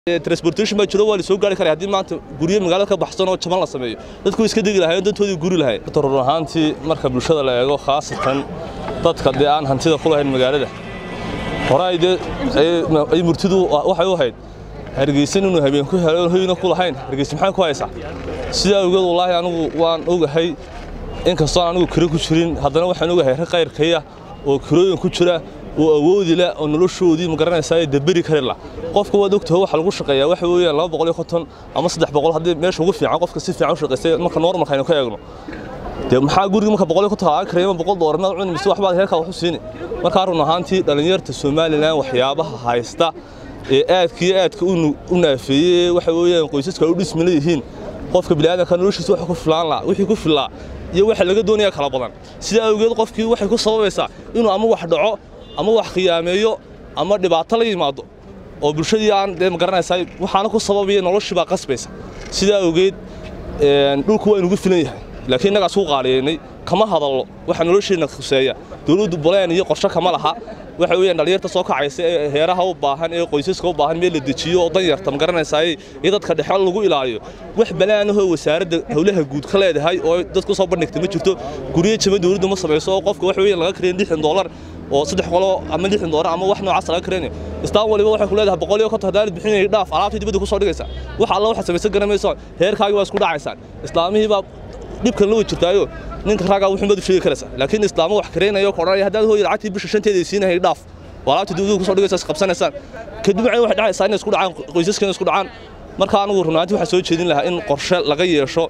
transportation baa jiro waa la soo gaari karaa haddii maanta guryo magaalada ka baxsan oo jaban la sameeyo dadku way iska degi lahaayeen dantoodii guri lahayn horta run ahaantii marka bulshada la eego khaasatan dadka dee aan hantida ku lahayn magaalada horay dee ay murtidu waxay u ahayd hargeysan inuu habeen ku helo hoyna ku lahayn hargeysa maxay ku haysaa sidaa awgeed wallaahi anigu waan ogahay inkastoo anigu kiro ku jirin haddana waxaan ogahay rag qayrkaya oo kirooyin ku jira oo awoodi leh oo noloshoodii ma garanaysaa daberi kari lah qofka waad ogtahay waxa lagu shaqeeyaa waxa weeyaan laba boqol iyo konton ama saddex boqol haddii meesha ugu fiican qofka si fiican u shaqaystay marka normalka aynu ka eegno dee maxaa guriga marka boqol iyo konton aa karayma boqol doolar maad cuni mise waxbaad heerkaa wax u siini markaa run ahaantii dhallinyarta somalilan waxyaabaha haysta ee aadka iyo aadka u naafeeyey waxa weeyaan qoysaska u dhismi leeyihiin qofka bini'aadanka noloshiisa waxa ku filaan laha wixii ku filaa iyo waxa laga doonaya kala badan sidaa awgeed qofkii waxay ku sababaysaa inuu ama wax dhaco ama wax khiyaameeyo ama dhibaato la yimaado oo bulshadii aan dee ma garanaysaa waxaana ku sababaya noloshii baa qasbaysa sidaa awgeed dhulku waa inugu filan yahay laakiin innagaa isku qaaliyaynay kama hadallo waxa nolosheenna khuseeya dowladdu boleen iyo qorshe kama laha waxa weeyaan dhallinyarta soo kacaysa ee heeraha u baahan ee qoysaska u baahan meel la dejiyo oo danyarta ma garanaysaa iyo dadka dhexe lagu ilaaliyo wax balaanahoo wasaaradda howlaha guud ka leedahay oo dadku soo bandhigta ma jirto guryo jama dowladdu ma samayso oo qofka waxa weeyaan laga karayn lixdan doolar oo saddex qolo ama lixdan doolar ama wax noocaas laga karaynayo istaan waliba waxay ku leedahay boqol iyo konton haddaanad bixinayay dhaaf alaabtii dibadda ku soo dhigaysa wax alla waxaad samaysan garamayso heerkaagii waa isku dhacaysaan islaamihii baa dhibkan la jirtaayo ninka raagaa wuxuu mad u sheegi karaysa laakiin islaamo wax kareynayo koranaya haddaad hooyo lacagtii bisha shanteeda ay siinahay dhaaf waa alaabtii dowladda ku soo dhigaysa is qabsanaysaan kadib waxay waxay dhacaysaa inay isku dhacaan qoysaskana isku dhacaan marka anigu runaantii waxaa soo jeedin lahaa in qorshe laga yeesho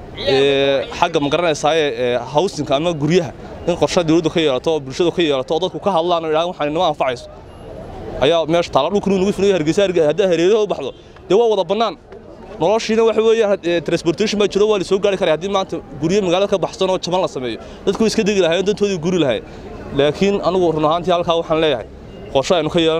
xagga ma garanaysaa hawsinka ama guryaha in qorshe dowladdu ka yeelato oo bulshadu ka yeelato oo dadku ka hadlaan oo idhahaan waxaan inama anfacayso ayaa meesha taala dhulkanu nagu filayo hargeysa haddaa hareeraha u baxdo dee waa wada bannaan noloshiina waxa weeyaan transportation baa jiro waa la soo gaari karaa haddii maanta guryo magaalada ka baxsan oo jaban la sameeyo dadku way iska degi lahaayeen dantoodii guri lahayn laakiin anigu run ahaantii halkaa waxaan leeyahay qorshe aynu ka yeelan